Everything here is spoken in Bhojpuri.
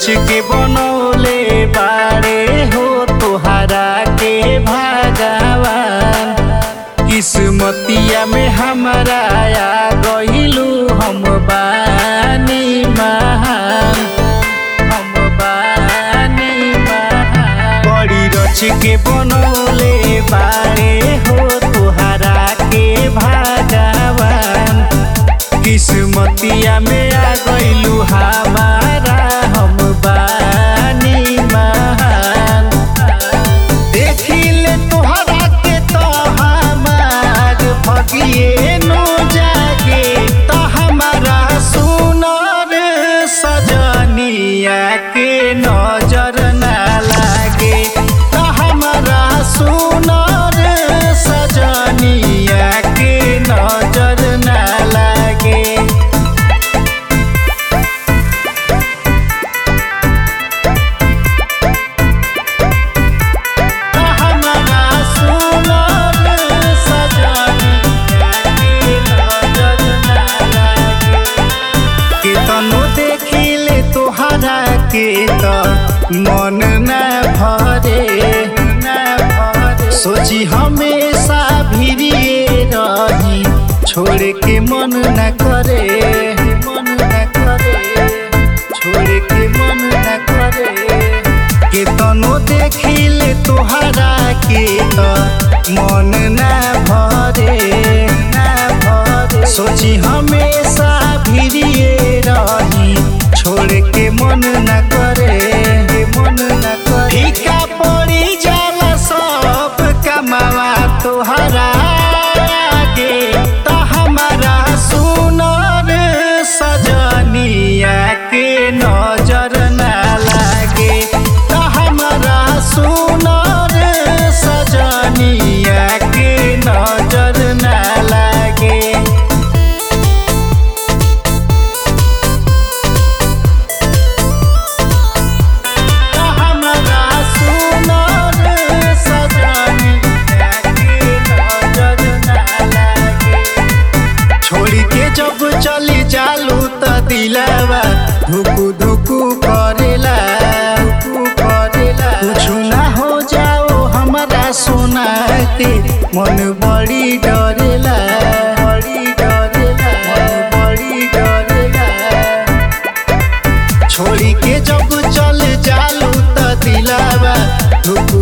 रच के बनौले बारे हो तोहरा के भगवान किस्मतिया में हमारा आ गइलू हम बानी महान हम बानी महान बड़ी रच के बनौले बारे हो तोहरा के भगवान किस्मतिया में आ गइलू हमारा हम बानी महान देखिले तोहरा के तो हमार भगिए नो जागे तो हमारा सुनर सजनिया के नजर ना लागे तो हमारा सुनर सजनिया के नजर ना लागे हमारा सुनर सजनिया के नजर ना लागे केतनो देखिले तोहरा के त मन न भरे न भरे सोची हमेशा भिड़िए रही छोड़ के मन न करे मन न करे छोड़ के मन न करे केतनो देखिले तोहरा के त मन न भरे न भरे सोची हमेशा भिड़िए रही छोड़ के मन न करे मन न करे फीका पड़ी जाला सब कमावा तोहरा आगे त हमारा सुनर सजनिया के नजर ना लागे त हमारा सुनर सजनिया के नजर ना लागे हमारा सुनर सजनिया के नजर ना लागे छोड़ी के जब चली जालू त दिलावा धुकु धुकु करेला धुकु करेला कुछ ना हो जाओ हमारा सोना के मन बड़ी डरेला बड़ी डरेला मन बड़ी डरेला छोड़ी के जब चल जालू त दिलावा धुकु